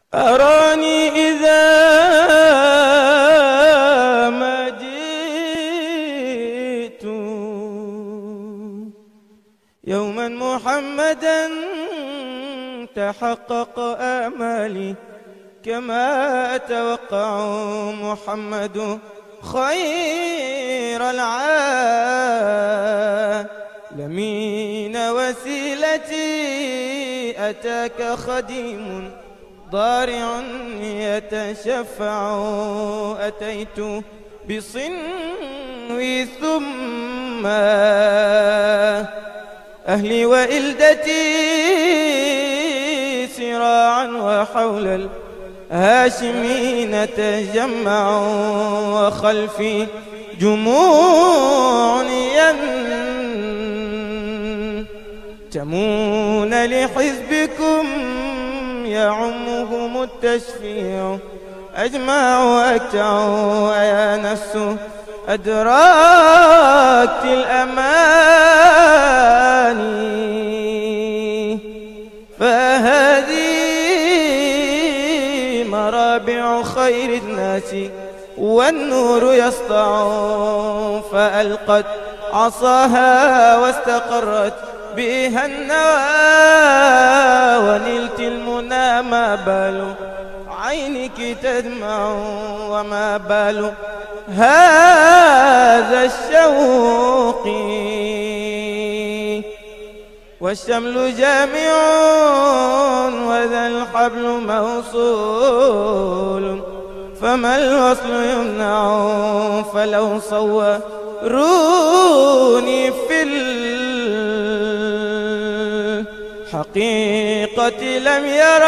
أراني إذا ما جئت يوما محمدا تحقق آمالي كما أتوقع محمد خير العالمين وسيلتي أتاك خديم ضارع يتشفع أتيت بصنوي ثم أهلي وإلدتي سراعا وحول الهاشمين تجمعوا وخلفي جموع ينتمون لحزبكم يعمهم التشفيع أجمع وأكتع يا نفس أدراكت الأماني فهذه مرابع خير الناس والنور يسطع فألقت عصاها واستقرت بها النوى ونلت المنى ما بال عينك تدمع وما بال هذا الشوق والشمل جامع وذا الحبل موصول فما الوصل يمنع فلو صوروني في الحقيقة لم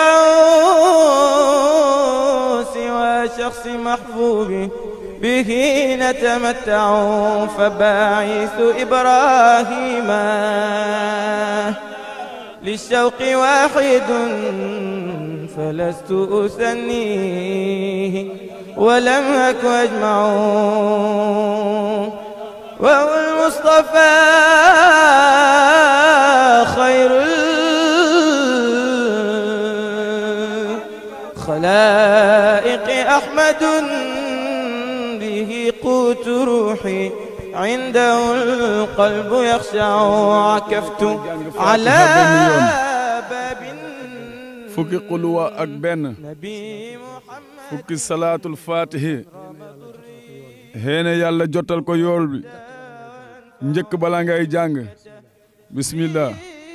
يروا سوى شخص محبوب به نتمتع فباعث إبراهيم للشوق واحد فلست أثنيه ولم أك أجمع وهو المصطفى خير الخلائق أحمد به قوت روحي عنده القلب يخشع عكفت على باب fukki xuluwa ak benn نبي محمد fukki salaatul faatihi xéene yàlla jotal ko yool bi njëkk bala ngay jàng bismillah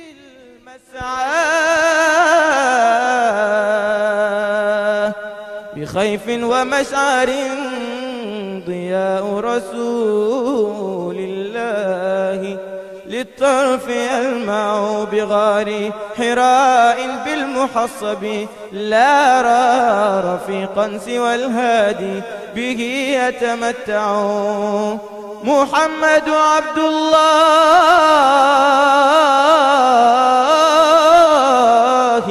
المسعى بخيف ومشعر ضياء رسول الله للطرف يلمع بغار حراء بالمحصب لا رى رفيقا سوى الهادي به يتمتع محمد عبد الله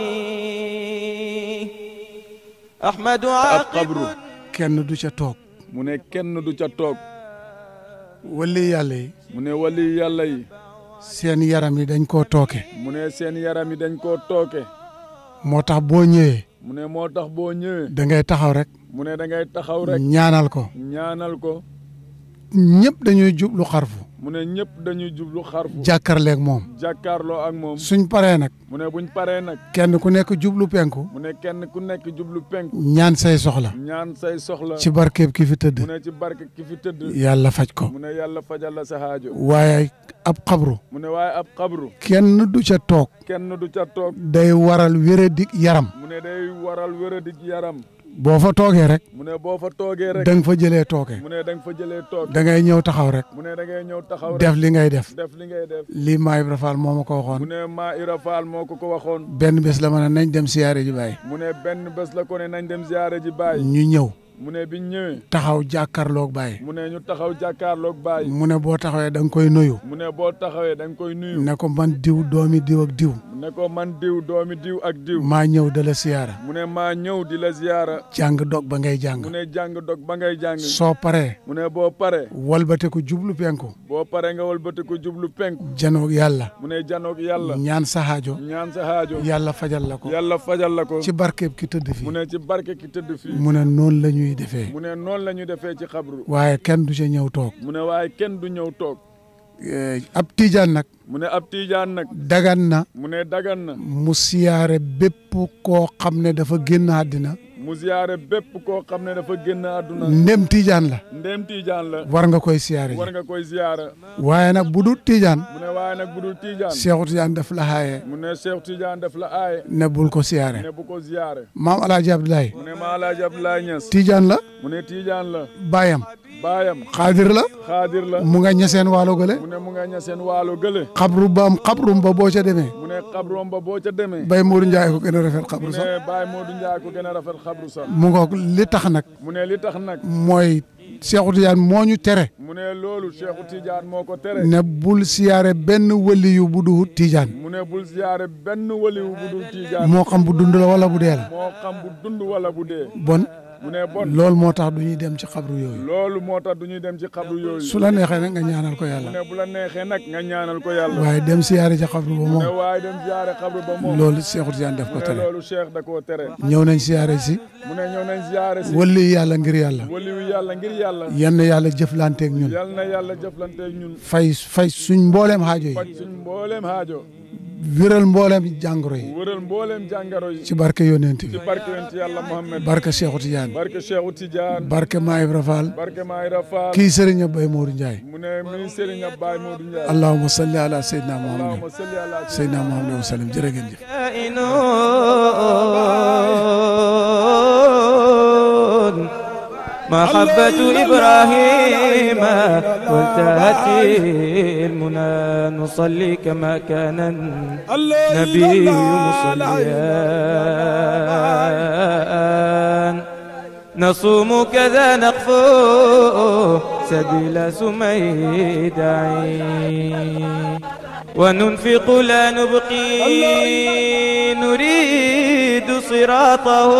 أحمد ab عاقب xabru kenn du ca toog mu ne kenn du ca toog wali yàlla yi mu ne wali yàlla yi seen yaram yi dañ koo tooke mu ne seen yaram yi dañ koo tooke moo tax boo ñëwee mu ne moo tax boo ñëwee da ngay taxaw rek mu ne da ngay taxaw rek ñaanal ko ñaanal ko ñëpp dañuy jublu xarfu mu ne ñëpp dañuy jublu xarfu jàkkarleeg moom jàkkaarloo ak moom suñ paree nag mu ne buñ paree nag kenn ku nekk jublu penku mu ne kenn ku nekk jublu penk ñaan say soxla ñaan say soxla ci barkeeb ki fi tëdd mu ne ci barke ki fi tëdd yàlla faj ko mu ne yàlla fajal la sa haajo waaye ab xabru mu ne waaye ab xabru kenn du ca toog kenn du ca toog day waral wéradik yaram mu ne day waral wéradik yaram boo fa toogee rek mu ne boo fa toogee rek da nga fa jëlee tooke mu ne da nga fa jëlee toog da ngay ñëw taxaw rek mu ne da ngay ñëw taxaw rek def li ngay def def li ngay def lii maa Ibra Faal moo ma ko mu waxoon ne maa Ira Faal moo ko ko waxoon benn bés la ma ne nañ dem siyaare ji baay mu ne benn bés la ko ne nañ dem ziyaare ji baay ñu ñëw mu ne biñ ñëwee taxaw jàkkaarloog Baye mu ne ñu taxaw jàkkaarloog Baye mu ne boo taxawee da nga koy nuyu mu ne boo taxawee da nga koy nuyu ne ko man diw doomi diw ak diw mu ne ko man diw doomi diw ak diw maa ñëw da la siyaara mu ne maa ñëw di la ziyaara jàng dog ba ngay jàng mu ne jàng dog ba ngay jàng soo paree mu ne boo pare walbate ko jublu penku boo pare nga walbati ko jublu penku janoog yàlla mu ne janoog yàlla ñaan sa haajo ñaan sa haajo yàlla fajal la ko yàlla fajal la ko ci barkeeb ki tëdd mu fii ne ci barke ki tëdd fii mu ne noonu la ñuy defee mu ne noonu la ñu defee ci xabru waaye kenn du ca ñëw toog mu ne waaye kenn du ñëw toog Eh, ab tiijaan nag mu ne ab tiijaan nag dagan na mu ne dagan na mu siyaare bépp koo xam ne dafa génn àddina mu ziyaare bépp koo xam ne dafa génn àdduna ndem tiijaan la ndéem tiijaan la war nga koy siyaare war ji nga koy ziyaara waaye nag bu dul tiijaan mu ne waaye nag bu dul tiijaan Seexu Tijaan daf la xaaye mu ne Cheikh Tidiane def la aaye ne bul ko siyaare ne bu ko ziyaare maam Alaaji Abdoulaye mu ne maa Alaaji Abdoulaye Niass tiijaan la mu ne tiijaan la baayam baayam xaadir la xaadir la mu nga ñeseen waalo gële mu ne mu nga ña seen waalo gële xabru baam xabrum ba boo ca demee mu ne xabroom ba boo ca demee bay Modou Ndiaye ko gën a rafet mu xabru ne sax Baye Modou Ndiaye ko gën a rafet xabru sax mu ngoog li tax nag mu ne li tax nag mooy Seexu Tijaan moo ñu tere mu ne loolu Cheikh Tidiane moo ko tere ne bul siyaare benn waliyu bu du Tijaan mu ne bul ziyaare benn waliwu bu dul Tidiane moo xam bu dund la wala bu dee la moo xam bu dund wala bu dee bon mu ne bon loolu moo tax du ñuy dem ci xabru yooyu loolu moo tax du ñuy dem ci xabru yooyu su la neexee nag nga ñaanal ko mu yàlla ne bu la neexee nag nga ñaanal ko yàlla waaye dem siyaare ci xabru ba mu ne moom waaye dem ziyaare xabru ba moom loolu Seexu Tijaan def mu ko ne tere loolu Cheikh da koo tere ñëw nañ siyaare si mu ne ñëw nañ ziyaare si wali yàlla ngir yàlla waliwu yàlla ngir yàlla yenn yàlla jëflanteeg ñun yal na yàlla jëflanteeg ñun fay fay suñ mbooleem xaajo faj yi suñ mbooleem haajo wéral mbooleem jàngoro yi wëral mbooleem jàngaro yi ci barke yonent ci bi barke yonent yàlla Muhammad barke Seexu Tijaan barke Cheikhu Tidiane barke Maa Ibra Faal barke Mayra Fall kii sëriñ Bay Moodu Njaay mu ne mi Serigne Abbaye Modou Ndiaye allahumma salli ala sayyidina muhammad allahumma salli ala sayyidina muhammad wa sallam jërë ngeen jëf كائنون محبة إبراهيم وانتهت المنى نصلي كما كان النبي مصليا نصوم كذا نقفو سبيل سميدعين وننفق لا نبقي نريد صراطه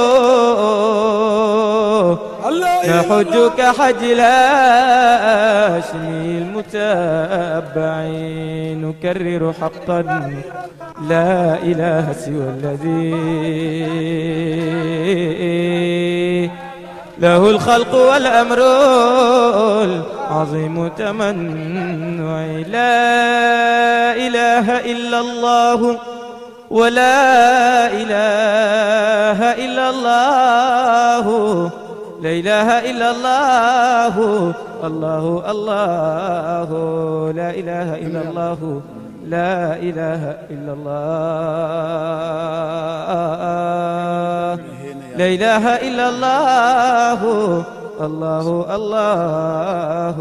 نحج كحج الهاشمي المتبعين نكرر حقا لا إله سوى الذي له الخلق والأمر العظيم تمنعي لا إله إلا الله ولا إله إلا الله لا إله إلا الله الله الله لا إله إلا الله لا إله إلا الله لا إله إلا الله الله الله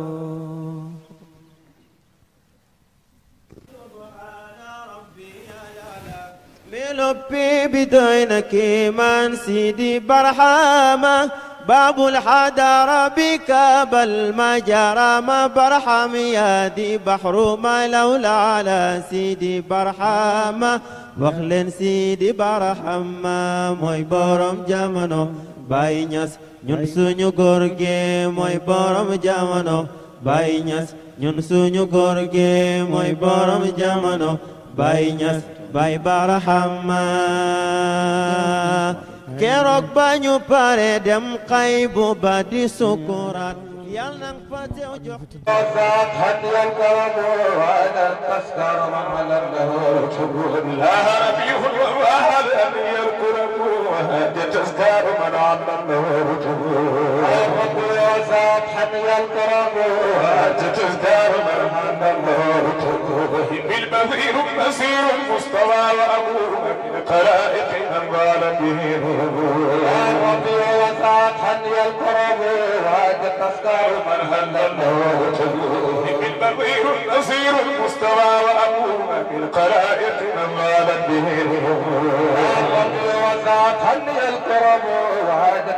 بلبي بدونك من سيدي برحمة باب الحضارة بك بل ما جرى ما برحم يدي بحر ما لولا على سيدي برحمة وخلن سيدي برحمة موي بورم جامنو باي ñas ñun suñu góor gi mooy borom jamono Baay Ñas ñun suñu góor gi mooy borom jamono Baay Ñas Baay Barahama keroog ba ñu pare dem xaybu ba di sukuraat yal nang fa teew jox وزاد هدي الكرم وعلى التذكار وعلى النهور لا ربيع وهب أبي الكرم وهدي تذكار من على النهور ربي وزاد هدي الكرم وهدي تذكار من على النهور بالبذير مسير المستوى وأبوه من خلائق من قال به ربي وزاد هدي الكرم وهدي تذكار من هل الموت بالبغير النصير المستوى وأبوه من قلائق من غالت به ربي وزعت هني الكرم وعادت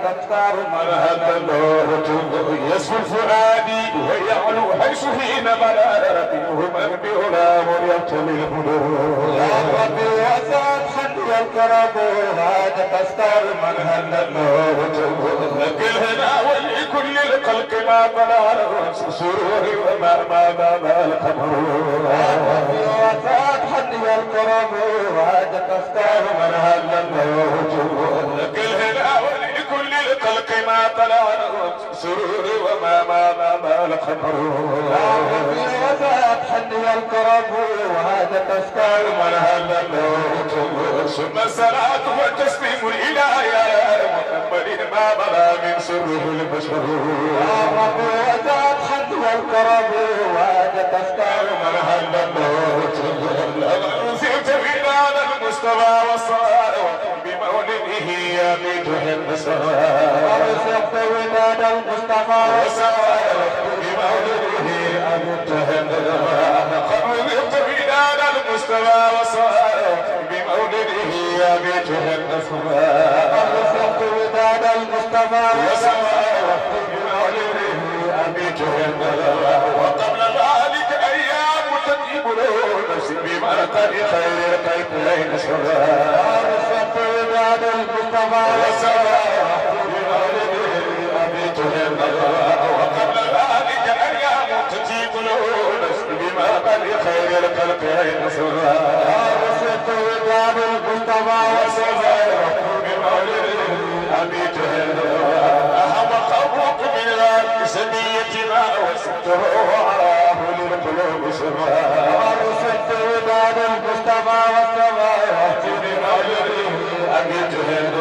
تختار من هدى الله يسفو فؤادي ويعلو حيث حين بدا منه من بغلام يبتلي الهدوء يا ربي وسعت خدي الكرم هذا تختار من هدى الله لك الهنا ولكل الخلق ما طلع له سرور وما ما ما ما القمر يا ربي وسعت خدي الكرم هذا تختار من هدى الله لك الهنا ولكل الخلق ما طلع له سرور وما ما ما ما القمر يا ربي وسعت خدي الكرم وهذا تختار من هدى الله ثم الصلاة والتسليم الإله يا محمد ما بدا من سره البشر يا رب وزاد حد والكرم وهذا تختار من هدى الموت أنزلت بلاد المصطفى والصلاة بمولده يا بيت النصر أرزقت ولاد المصطفى والصلاة بمولده يا بيت النصر أرزقت بلاد المصطفى والصلاة بمولده يا بيت النصر أرزقت ولاد المصطفى والصلاة بمولده يا بيت النصر وقبل ذلك أيام تجيب له نفسي بمرقد خير القيتين سرا أرزقت ولاد المصطفى والصلاة بمولده يا بيت النصر وقبل ذلك أيام تجيب له نفسي بمرقد خير القيتين سرا أرزقت ولاد المصطفى والصلاة بمولده يا بيت النصر أهم قبرك من الأرض سميتنا وسته وعراه للقلوب سرا أرسلت وداد المصطفى والسماوات بمولده أبيت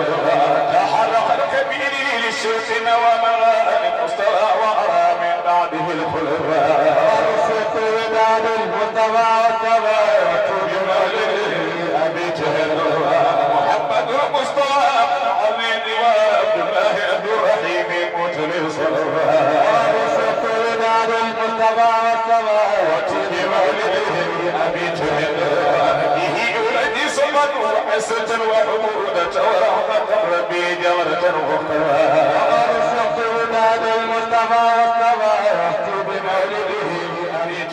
تحرق الكبير للشرك ومرأة المصطفى وأرى من بعده الخلفاء أرسلت وداد المصطفى والسماوات بمولده أبيت محمد المصطفى علي وعبد الله عبد الرحيم متل صلوات ورسلت وداد المصطفى والسماوات بمولده أبيت به ولدي صمد وحسة وحمودة ورحمة ربي جورة أخرى ورسلت وداد المصطفى والسماوات بمولده أبيت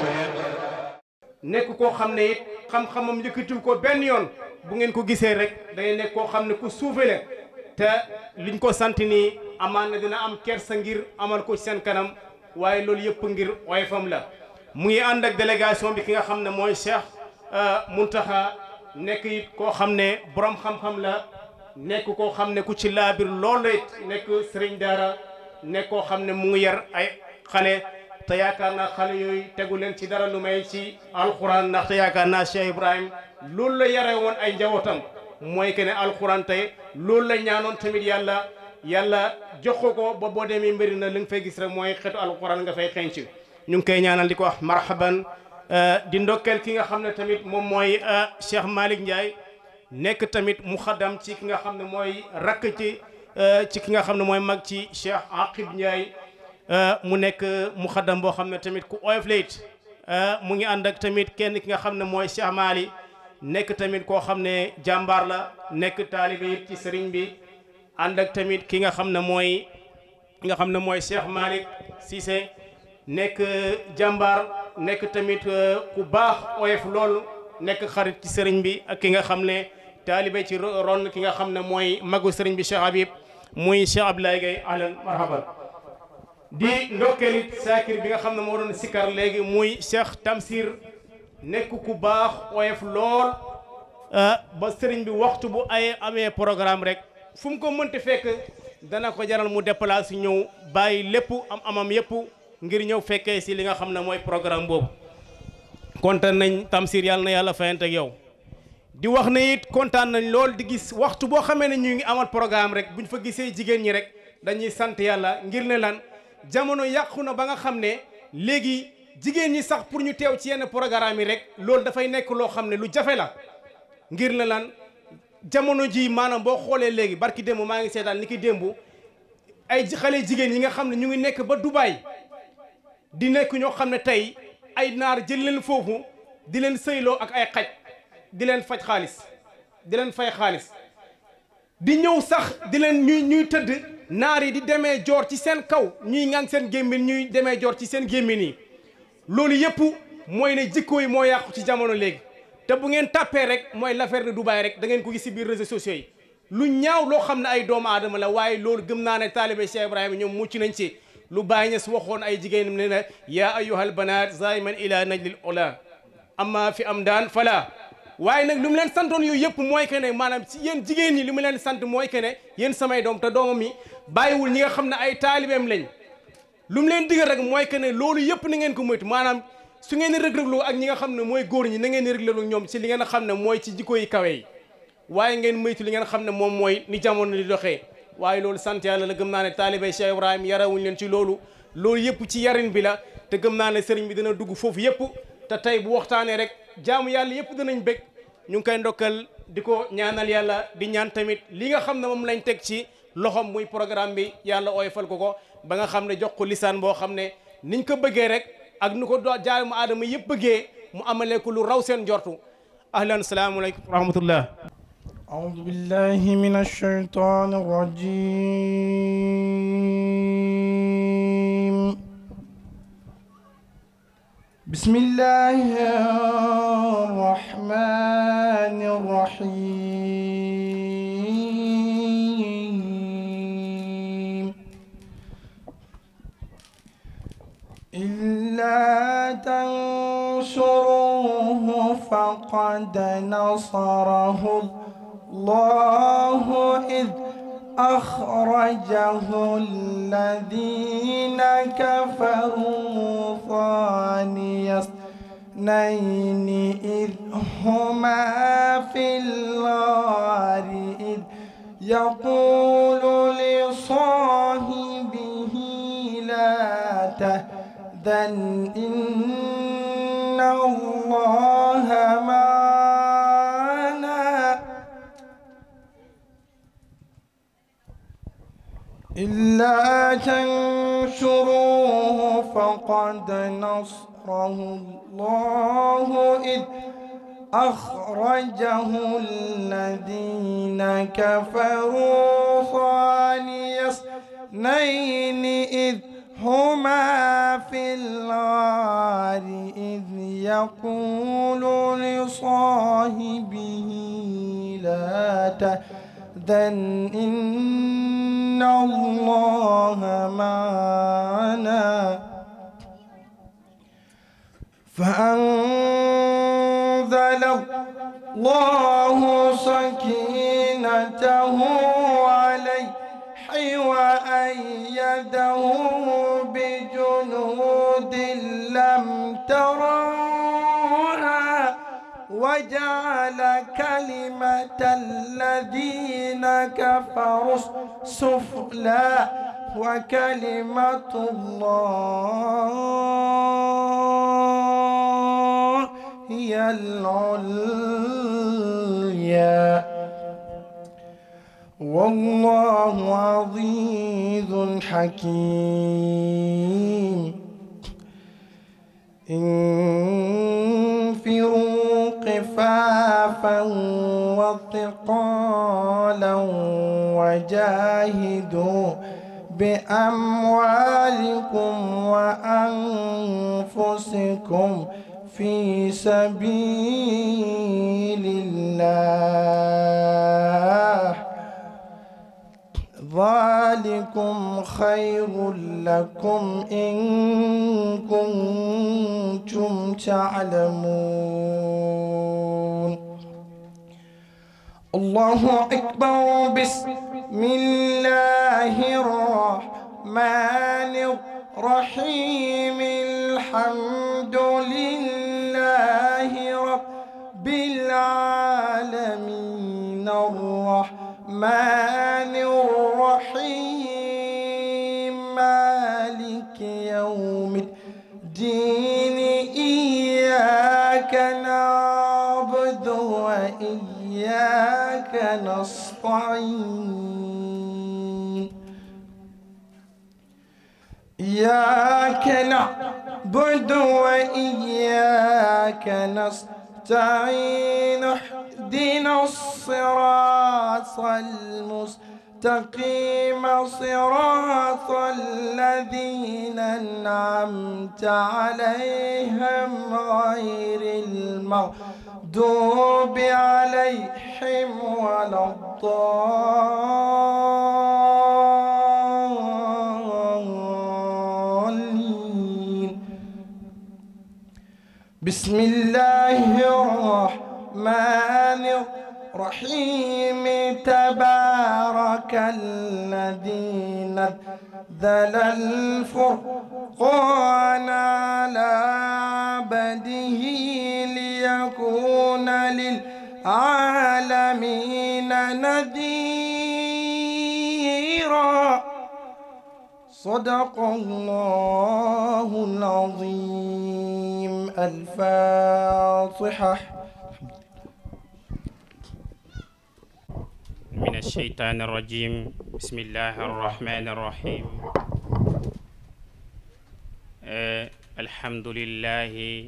nekk koo xam ne it xam-xamam yëkkatul ko benn yoon bu ngeen ko gisee rek day nekk koo xam ne ku suufe la te liñ ko sant nii amaan na dina am kersa ngir amal ko ci seen kanam waaye loolu yëpp ngir oyofam la mu ngi ànd ak délégation bi ki nga xam ne mooy Cheikh Muntaxa nekk it koo xam ne borom xam-xam la nekk koo xam ne ku ci laabir loolu it nekk sëriñ daara nekk koo xam ne mu ngi yar ay xale te yaakaar naa xale yooyu tegu leen ci dara lu may ci alxuraan ndax te yaakaar naa Cheikh Ibrahim loolu la yare woon ay njabootam mooy que ne alxuraan tey loolu la ñaanoon tamit yàlla yàlla jox ko ko ba boo demee mbiri na li nga fay gis rek mooy xetu alxuraan nga fay xenc ñu ngi koy ñaanal di ko wax marhaban di ndokkeel ki nga xam ne tamit moom mooy Cheikh Malick Ndiaye nekk tamit muxaddam ci ki nga xam ne mooy rakk ci ci ki nga xam ne mooy mag ci Cheikh Aqib Ndiaye mu nekk muxaddam boo xam ne tamit ku oyof la it mu ngi ànd ak tamit kenn ki nga xam ne mooy Cheikh Mali nekk tamit koo xam ne jàmbaar la nekk taalibe it ci sëriñ bi ànd ak tamit ki nga xam ne mooy ki nga xam ne mooy Cheikh Malick Cissé nekk jàmbaar nekk tamit ku baax oyof lool nekk xarit ci sëriñ bi ak ki nga xam ne taalibe ci ron ki nga xam ne mooy magu sëriñ bi Cheikh Habib muy Cheikh Abdoulaye Gaye ahlan marhaban di ndokkeelit saakir bi nga xam ne moo doon sikkar léegi muy Cheikh Tamsir nekk ku baax oyof lool ba sëriñ bi waxtu bu ay amee programme rek fu mu ko mënti fekk dana ko jaral mu déplacé ñëw bàyyi lépp am amam yëpp ngir ñëw fekkee si li nga xam ne mooy programme boobu kontaan nañ Tamsir yàlla na yàlla fayante ak yow di wax ne it kontaan nañ lool di gis waxtu boo xamee ne ñu ngi amal programme rek buñ fa gisee jigéen ñi rek dañuy sant yàlla ngir ne lan jamono yàqu na ba nga xam ne léegi jigéen ñi sax pour ñu teew ci yenn programme yi rek loolu dafay nekk loo xam ne lu jafe la ngir ne lan jamono ji maanaam boo xoolee léegi barki démb maa ngi seetaan ni ki démb ay xale jigéen yi nga xam ne ñu ngi nekk ba Dubaay di nekk ñoo xam ne tey ay naar jël leen foofu di leen sëyloo ak ay xaj di leen faj xaalis di leen fay xaalis di ñëw sax di leen ñuy ñuy tëdd naar yi di demee joor ci seen kaw ñuy ngang seen gémmin ñuy demee joor ci seen gémmin yi loolu yëpp mooy ne jikko yi moo yàqu ci jamono léegi te bu ngeen tàppee rek mooy l'affaire de Dubaï rek da ngeen ko gis si biir réseaux sociaux yi lu ñaaw loo xam ne ay doomu aadama la waaye loolu gëm naa ne taalibe Cheikh Ibrahima ñoom mucc nañ ci lu bàyyi ñes waxoon ay jigéen ne na yaa ayyuhal banaat zaiman ila najlil ola amma fi am daan fala waaye nag lu mu leen santoon yooyu yëpp mooy que ne maanaam si yéen jigéen ñi li mu leen sant mooy que ne yéen samay doom te doomam yi bàyyiwul ñi nga xam ne ay taalibeem lañ lu mu leen digal rek mooy que ne loolu yëpp na ngeen ko moytu maanaam su ngeen di rëg-rëgloo ak ñi nga xam ne mooy góor ñi na ngeen di rëg-rëgloo ñoom si li ngeen xam ne mooy ci jikko yi kawe yi waaye ngeen moytu li ngeen xam ne moom mooy ni jamono di doxee waaye loolu sant yàlla la gëm naa ne taalibé Cheikh Ibrahima yarawuñ leen ci loolu loolu yëpp ci yarin bi la te gëm naa ne sëriñ bi dina dugg foofu yëpp te tey bu waxtaanee rek jaamu yàlla yëpp dinañ bég ñu ngi koy ndokkal di ko ñaanal yàlla di ñaan tamit li nga xam ne moom lañ teg ci loxom muy programme bi yàlla oyofal ko ko ba nga xam ne jox ko lisaan boo xam ne niñ ko bëggee rek ak nu ko doo jaamu aadama yëpp bëggee mu amalee ko lu raw seen njortu ahlan salaamualeykum wa rahmatullah أعوذ بالله من الشيطان الرجيم بسم الله الرحمن الرحيم إلا تنصروه فقد نصره الله إذ أخرجه الذين كفروا ثاني اثنين إذ هما في الغار إذ يقول لصاحبه لا تهزن إن الله معنا إلا تنشروه فقد نصره الله إذ أخرجه الذين كفروا ثاني اثنين إذ هما في الغار إذ يقول لصاحبه لا تهزن إن الله معنا فأنزل الله سكينته عليه وأيده بجنود لم تروها وجعل كلمة الذين كفروا سفلى وكلمة الله هي العليا والله عزيز حكيم انفروا خفافا وثقالا وجاهدوا بأموالكم وأنفسكم في سبيل الله ذلكم خير لكم إن كنتم تعلمون الله أكبر بسم الله الرحمن الرحيم الحمد لله رب العالمين الرحمن الرحيم مالك يوم الدين إياك نعبد وإياك نستعين إياك نعبد وإياك نستعين اهدنا الصراط المستقيم المستقيم صراط الذين أنعمت عليهم غير المغضوب عليهم ولا الضالين بسم الله الرحمن الرحيم تبارك الذي نزل الفرقان على عبده ليكون للعالمين نذيرا صدق الله العظيم الفاتحة من الشيطان الرجيم بسم الله الرحمن الرحيم آه الحمد لله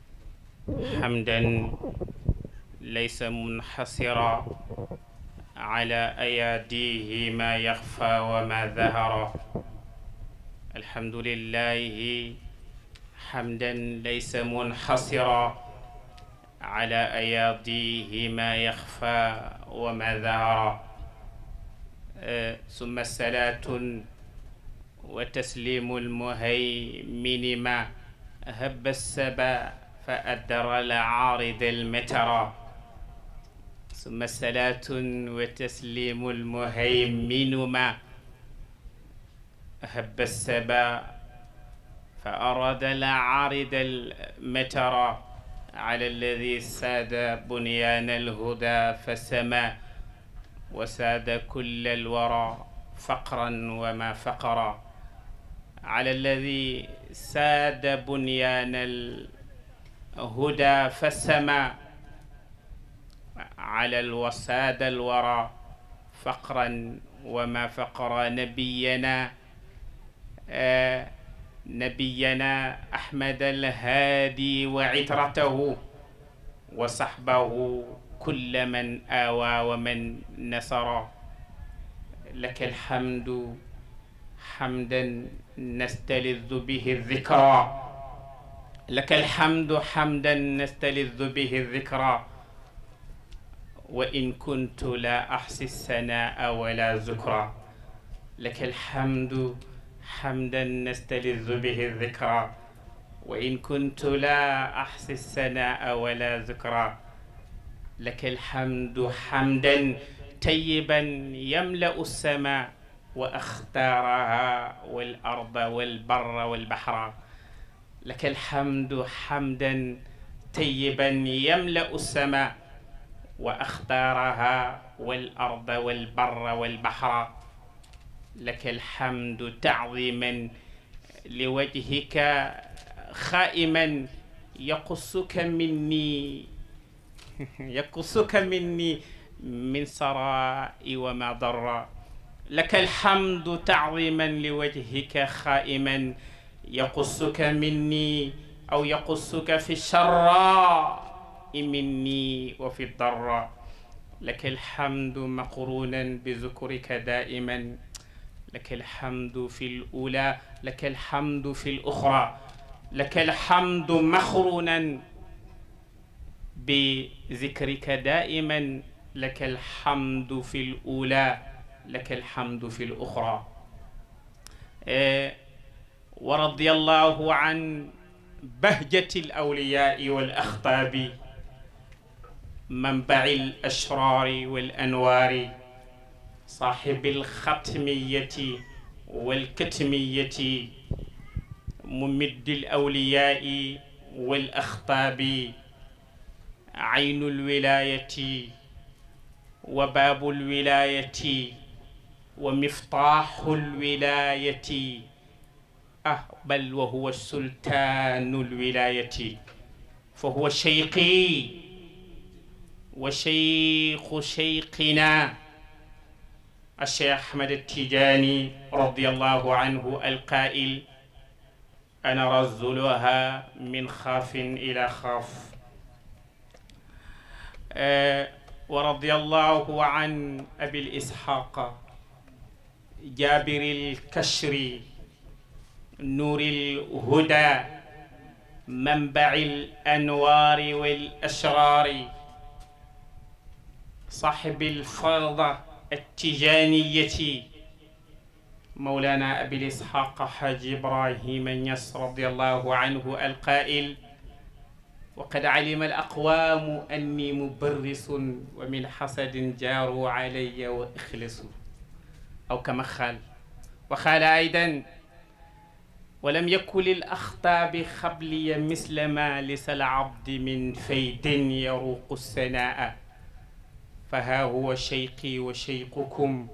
حمدا ليس منحصرا على أياديه ما يخفى وما ظهر الحمد لله حمدا ليس منحصرا على أياديه ما يخفى وما ظهر أه ثم الصلاة وتسليم المهيمن ما هب السبا فأدر العارض المترى ثم الصلاة وتسليم المهيمن ما هب السبا فأراد العارض المترى على الذي ساد بنيان الهدى فسما وساد كل الورى فقرا وما فقرا على الذي ساد بنيان الهدى فسما على الوساد الورى فقرا وما فقرا نبينا آه نبينا أحمد الهادي وعترته وصحبه كل من آوى ومن نصر لك الحمد حمدا نستلذ به الذكرى لك الحمد حمدا نستلذ به الذكرى وإن كنت لا أحصي الثناء ولا ذكرى لك الحمد حمدا نستلذ به الذكرى وإن كنت لا أحصي الثناء ولا ذكرى لك الحمد حمدا طيبا يملأ السماء وأختارها والأرض والبر والبحر لك الحمد حمدا طيبا يملأ السماء وأختارها والأرض والبر والبحر لك الحمد تعظيما لوجهك خائما يقصك مني يقصك مني من سراء وما ضر لك الحمد تعظيما لوجهك خائما يقصك مني أو يقصك في الشراء مني وفي الضراء لك الحمد مقرونا بذكرك دائما لك الحمد في الأولى لك الحمد في الأخرى لك الحمد مخرونا بذكرك دائما لك الحمد في الأولى لك الحمد في الأخرى إيه ورضي الله عن بهجة الأولياء والأخطاب منبع الأشرار والأنوار صاحب الختمية والكتمية ممد الأولياء والأخطاب عين الولاية وباب الولاية ومفتاح الولاية أه بل وهو السلطان الولاية فهو شيقي وشيخ شيخنا الشيخ أحمد التيجاني رضي الله عنه القائل أنا رزلها من خاف إلى خاف أه ورضي الله عن أبي الإسحاق جابر الكشر نور الهدى منبع الأنوار والأشرار صاحب الفرضة التجانية مولانا أبي الإسحاق حاج إبراهيم النصر رضي الله عنه القائل وقد علم الأقوام أني مبرس ومن حسد جاروا علي وإخلصوا أو كما قال وقال أيضا ولم يكن للأخطاب خبلي مثل ما لس العبد من فيد يروق السناء فها هو شيقي وشيقكم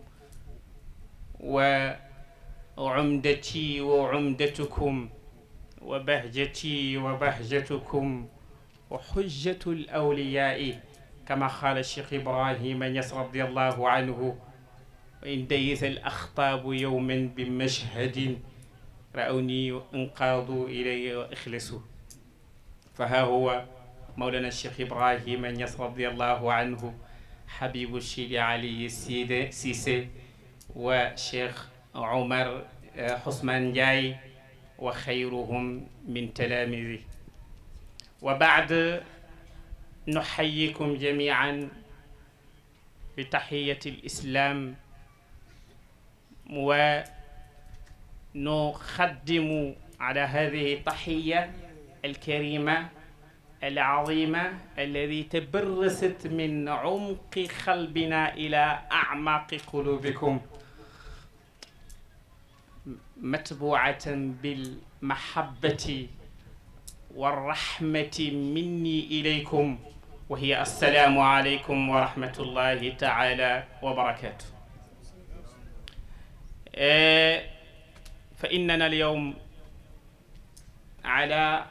وعمدتي وعمدتكم وبهجتي وبهجتكم وحجة الأولياء كما قال الشيخ إبراهيم يس رضي الله عنه وإن ديث الأخطاب يوما بمشهد رأوني وانقادوا إلي وإخلصوا فها هو مولانا الشيخ إبراهيم يس رضي الله عنه حبيب الشيخ علي السيد سيسي وشيخ عمر حسمان جاي وخيرهم من تلاميذه وبعد نحييكم جميعا بتحية الإسلام ونقدم على هذه التحية الكريمة العظيمة الذي تبرست من عمق قلبنا إلى أعماق قلوبكم متبوعة بالمحبة والرحمة مني إليكم وهي السلام عليكم ورحمة الله تعالى وبركاته آه فإننا اليوم على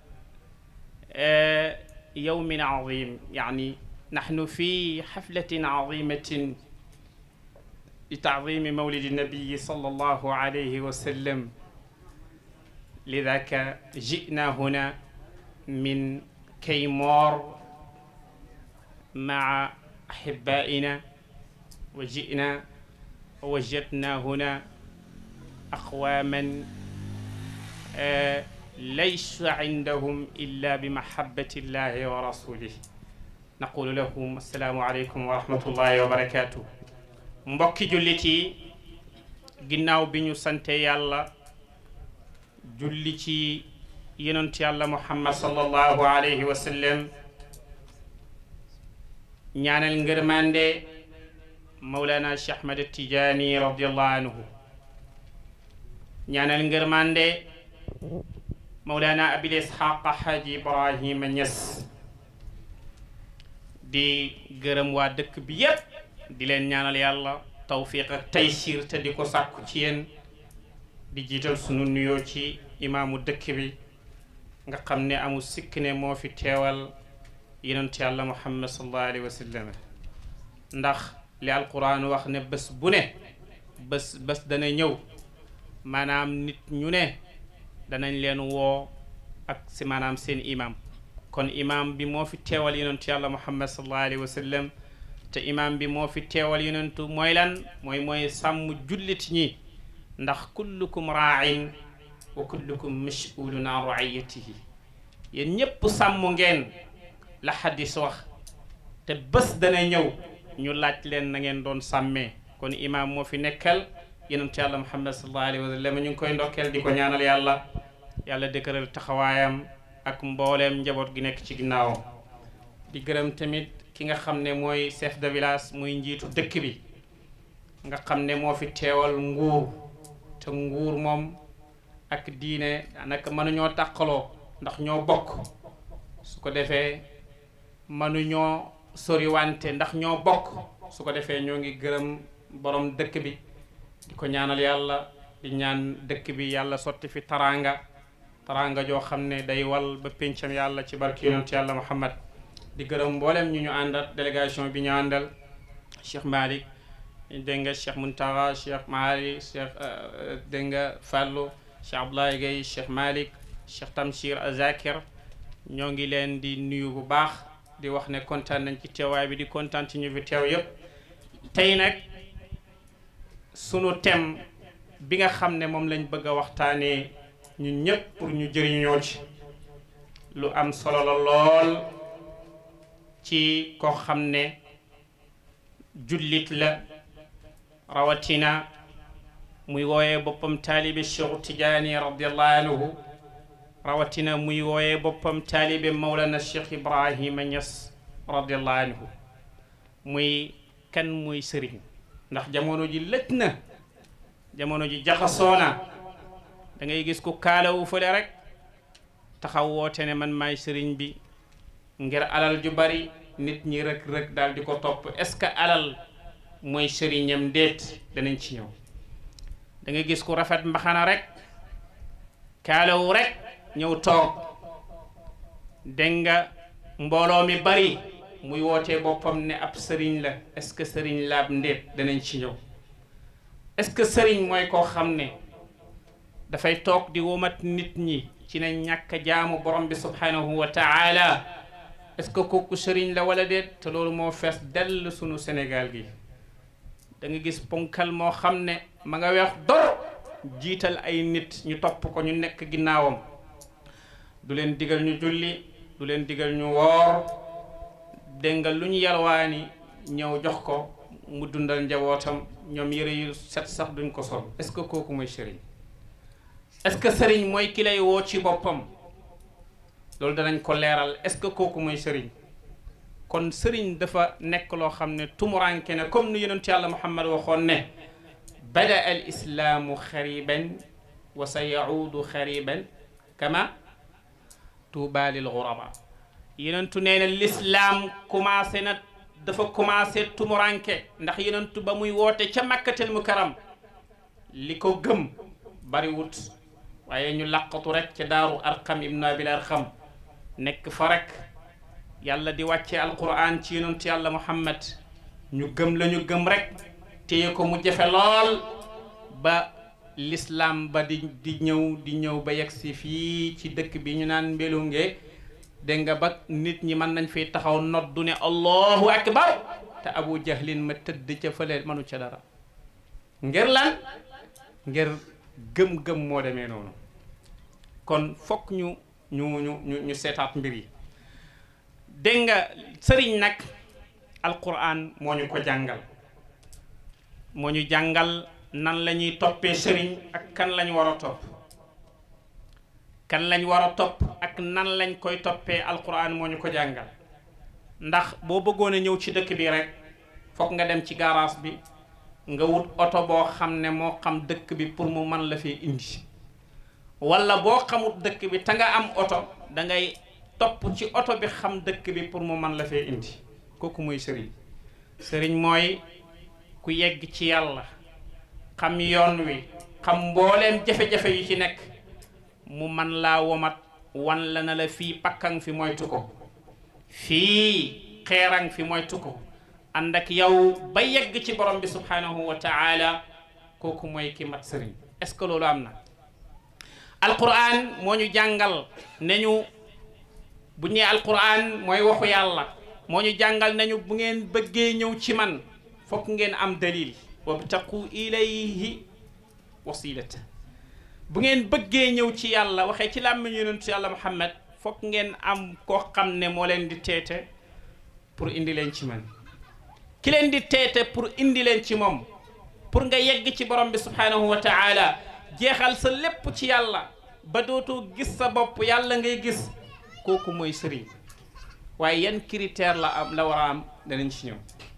آه يوم عظيم يعني نحن في حفلة عظيمة لتعظيم مولد النبي صلى الله عليه وسلم لذاك جئنا هنا من كيمور مع أحبائنا وجئنا ووجدنا هنا أقواما آه ليس عندهم إلا بمحبة الله ورسوله نقول لهم السلام عليكم ورحمة الله وبركاته mbokki jullit yi ginnaaw bi ñu sante yàlla julli ci yonent yàlla muhammad sallallahu alayhi wa sallam ñaanal ngërmande mawlana cheikh ahmad tijaani radiallahu anhu ñaanal ngërmande mawlana abil ishaq haji ibrahima ñas di gërëm waa dëkk bi yépp di leen ñaanal yàlla tawfiq ak taysir te di ko sàkku ci yéen di jiital sunu nuyoo ci imaamu dëkk bi nga xam ne amul sikk ne moo fi teewal yonent yàlla muhammad sallallahu alayhi wa sallam ndax li alquran wax ne bés bu ne bés bés dana ñëw maanaam nit ñu ne danañ leen woo ak si maanaam seen imam kon imam bi moo fi teewal yonent yàlla muhammad sallallahu alayhi wa sallam te imam bi moo fi teewal yonentu mooy lan mooy mooy sàmm jullit ñi ndax kullukum raain wa kullukum mas'ulun an raiyatihi yéen ñépp sàmm ngeen la xadis wax te bés dana ñëw ñu laaj leen na ngeen doon sàmmee kon imam moo fi nekkal yonentu yàlla muhammad sallallahu alayhi wa sallam ñu ngi koy ndokkeel di ko ñaanal yàlla yàlla dëkkëral taxawaayam ak mbooleem njaboot gi nekk ci ginnaawam di gërëm tamit ki nga xam ne mooy chef de village muy njiitu dëkk bi nga xam ne moo fi teewal nguur te nguur moom ak diine daanaka mënuñoo tàqaloo ndax ñoo bokk su ko defee mënuñoo soriwante ndax ñoo bokk su ko defee ñoo ngi gërëm borom dëkk bi di ko ñaanal yàlla di ñaan dëkk bi yàlla sotti fi taraanga taraanga joo xam ne day wal ba péncam yàlla ci barki yonent yàlla muhammad di gërëm mboolem ñu ñu àndal délégation bi ñu àndal Cheikh Malick dégg nga Cheikh Muntaga Cheikh Maali Cheikh dégg nga Fallou Cheikh Abdoulaye Gueye Cheikh Malick Cheikh Tamsir Azakir ñoo ngi leen di nuyu bu baax di wax ne kontaan nañ ci teewaay bi di kontaan ci ñu fi teew yëpp tey nag sunu thème bi nga xam ne moom lañ bëgg a waxtaanee ñun ñëpp pour ñu jëriñoo ci lu am solo la lool ci koo xam ne jullit la rawatina muy wooyee boppam taalibe Cheikh Tidiane radiallahu anhu rawatina muy wooyee boppam taalibe Mawlana Cheikh Ibrahima Niass radiallahu anhu muy kan muy sëriñ ndax jamono ji lëj na jamono ji jaxasoona da ngay gis ku kaalawu fële rek taxaw woote ne man maay sëriñ bi ngir alal ju bari nit ñi rek rek daal di ko topp est-ce que alal mooy sëriñam déet danañ ci ñëw da ngay gis ku rafet mbaxana rek kaalawu rek ñëw toog dégg nga mbooloo mi bari muy wootee boppam ne ab sëriñ la est-ce que sëriñ la ab ndéet danañ ci ñëw est-ce que sëriñ mooy koo xam ne dafay toog di womat nit ñi ci ne ñàkk jaamu borom bi subhanahu wa taala est-ce que kooku sëriñ la wala déet te loolu moo fees dell sunu Sénégal gi da nga gis ponkal moo xam ne ma nga weex dor jiital ay nit ñu topp ko ñu nekk ginnaawam du leen digal ñu julli du leen digal ñu woor dégg nga lu ñu yalwaani ñëw jox ko mu dundal njabootam ñoom yëre yu set sax duñ ko sol est-ce que kooku mooy sëriñ est-ce que sëriñ mooy ki lay woo ci boppam loolu danañ ko leeral est-ce que kooku mooy sëriñ kon sëriñ dafa nekk loo xam ne tumuranke ne comme ni yonent yàlla muhammad waxoon ne bada al islaamu xariban wa sa yaudu xariban kama tuuba lil guraba yonentu nee na l'islaam commencé na dafa commencé tumuranke ndax yonentu ba muy woote ca makkatel mukaram li ko gëm bariwut waaye ñu laqatu rek ca daaru arqam ibnu abil arqam nekk fa rek yàlla di wàcce alquran ci yonentu yàlla muhammad ñu gëm la ñu gëm rek téye ko mu jafe lool ba l'islam ba di di ñëw di ñëw ba yegg si fii ci dëkk bi ñu naan mbelunge dégg nga ba nit ñi mën nañ fi taxaw noddu ne allahu akbar te abu jahlin ma tëdd ca fële manu ca dara ngir lan ngir gëm-gëm moo demee noonu kon fokk ñu ñu ñu ñu ñu seetaat mbir yi dégg nga sëriñ nag alquran moo ñu ko jàngal moo ñu jàngal nan la ñuy toppee sëriñ ak kan lañ war a topp kan lañ war a topp ak nan lañ koy toppee alquran moo ñu ko jàngal ndax boo bëggoon a ñëw ci dëkk bi rek fokk nga dem ci garage bi nga wut oto boo xam ne moo xam dëkk bi pour mu mën la fee indi wala boo xamut dëkk bi te nga am oto da ngay topp ci oto bi xam dëkk bi pour mu mën la fee indi kooku mooy sëriñ sëriñ mooy ku yegg ci yàlla xam yoon wi xam mbooleem jafe-jafe yu ci nekk mu man laa womat wan la na la fii pakkang fi moytu ko fii xeerang fi moytu ko ànd ak yow ba yegg ci borom bi subhanahu wa taala kooku mooy ki mat sëriñ est-ce que loolu am na alquran moo ñu jàngal ne ñu bu ñee alquran mooy waxu yàlla moo ñu jàngal nañu bu ngeen bëggee ñëw ci man fokk ngeen am dalil wabtaqu ilayhi wasilata bu ngeen bëggee ñëw ci yàlla waxee ci làmmiñ yonentu yàlla muhammad fokk ngeen am koo xam ne moo leen di teete pour indi leen ci man ki leen di teete pour indi leen ci moom pour nga yegg ci borom bi subhanahu wa taala jeexal sa lépp ci yàlla ba dootoo gis sa bopp yàlla ngay gis kooku mooy sëriñ waaye yan critère la am la war a am danañ ci ñëw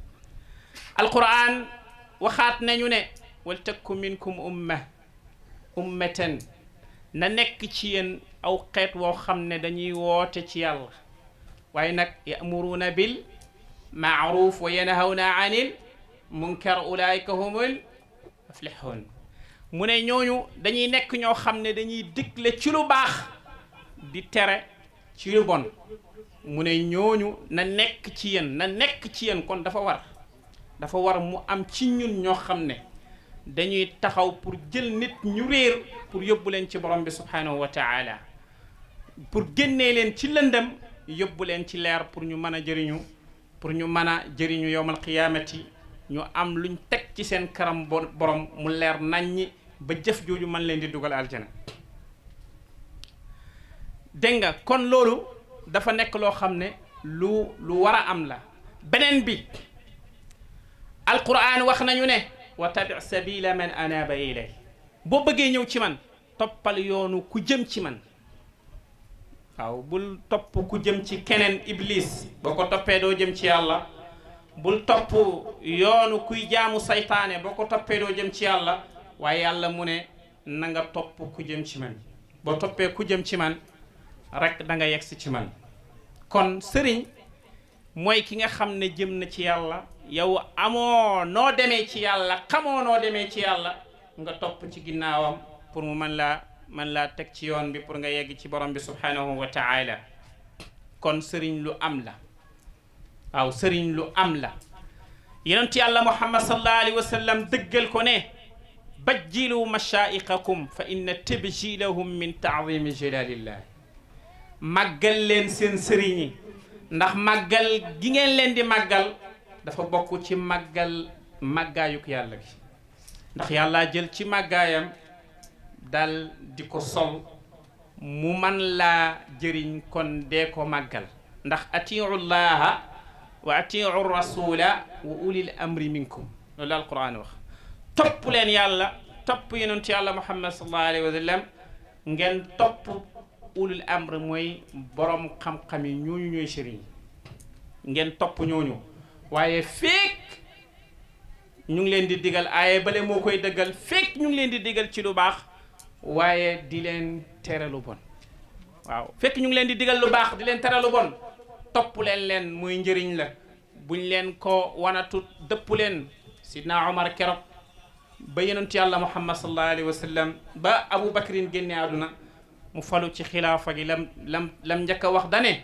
alquran waxaat nañu ne wal takku minkum umma ummatan na nekk ci yéen aw xeet woo xam ne dañuy woote ci yàlla waaye nag yamuruuna bil maaruf wa yanhawna anil munkar ulaika humul muflihun mu ne ñooñu dañuy nekk ñoo xam ne dañuy digle ci lu baax di tere ci lu bon mu ne ñooñu na nekk ci yéen na nekk ci yéen kon dafa war dafa war mu am ci ñun ñoo xam ne dañuy taxaw pour jël nit ñu réer pour yóbbu leen ci borom bi subhanahu wa taala pour génnee leen ci lëndëm yóbbu leen ci leer pour ñu mën a jëriñu pour ñu mën a jëriñu yowmal qiyaamati ñu am luñ teg ci seen karam borom mu leer naññi ba jëf jooju man leen di dugal aljana dégg nga kon loolu dafa nekk loo xam ne lu lu war a am la beneen bi alquran wax nañu ne wa tabi sabila man anaba ilay boo bëggee ñëw ci man toppal yoonu ku jëm ci man waaw bul topp ku jëm ci keneen iblis boo ko toppee doo jëm ci yàlla bul topp yoonu kuy jaamu saytaane boo ko toppee doo jëm ci yàlla waaye yàlla mu ne na nga topp ku jëm ci man boo toppee ku jëm ci man rek da nga yegsi ci man kon sëriñ mooy ki nga xam ne jëm na ci yàlla yow amoo noo demee ci yàlla xamoo noo demee ci yàlla nga topp ci ginnaawam pour mu mën laa mën laa teg ci yoon bi pour nga yegg ci borom bi subhanahu wa taala kon sëriñ lu am la waaw sëriñ lu am la yonent yàlla muhammad sallallahu alayhi wa sallam dëggal ko ne bajjilu mashaaiqakum fa inna tabjilahum min taadimi jalalillah màggal leen seen sëriñ yi ndax màggal gi ngeen leen di màggal dafa bokk ci màggal màggaayuk yàlla gi ndax yàlla jël ci màggaayam dal di ko sol mu man laa jëriñ kon dee ko màggal ndax atiu llaha wa atiu rasula wa ulil amri minkum loolu la alquran wax topp leen yàlla topp yonent yàlla muhammad sallallahu alayhi wa sallam ngeen topp ulul amr mooy borom xam-xam yi ñooñu ñooy sëriñ ngeen topp ñooñu waaye feek ñu ngi leen di digal aaye bale moo koy dëggal feek ñu ngi leen di digal ci lu baax waaye di leen tere lu bon waaw fekk ñu ngi leen di digal lu baax di leen tere lu bon topp leen leen muy njëriñ la buñ leen ko wanatu dëpp leen sidna Omar keroog ba yonent yàlla muhammad sallallahu alayhi wa sallam ba Abu Bakrin génne àdduna mu falu ci xilaafa gi lam lam lam njëkk a wax dane